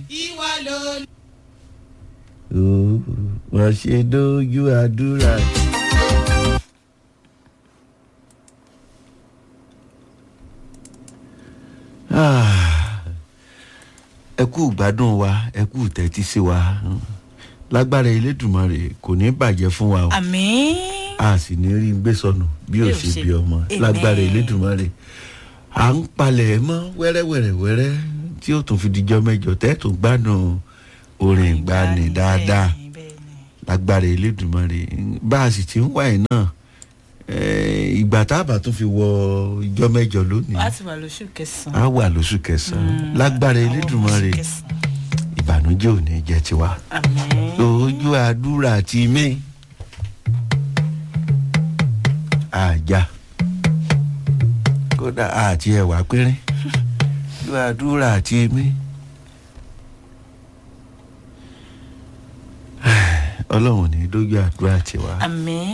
ìwọ ló wọ́n ṣe dójú àdúrà. Ah, ẹ kú gbádùn wa ẹ kú tẹ́tí sí wa lágbára elédùnmarè kò ní bàjẹ́ fún wa o àmín. a sì ní rí gbé sọnù bí ò ṣe bí ọmọ Amen. lágbára elédùnmarè à ń palẹ̀ mọ́ wẹ́rẹ́wẹ́rẹ́wẹ́rẹ́ tí ó tún fi dijọ́ mẹ́jọ tẹ́tùn gbádùn orin ìgbani dáadáa Bẹ́ẹ̀ni, bẹ́ẹ̀ni. lágbára elédùnmarè bá a sì ti ń wáyé náà eh, ìgbà tá a bá tún fi wọ ìjọ mẹ́jọ lónìí a ti wà lóṣù kẹsàn-án. a wà lóṣù kẹsàn-án lágbára Àwọn elédùnmarè oṣù kẹsàn-án. ìbànújẹ́ ò ní jẹ́ tiwa àmín. lójú àdúrà ti mí àjà kódà àti ẹwà pínrín lójú àdúrà ti mí ọlọ́run ò ní dójú àdúrà tiwa. àmín.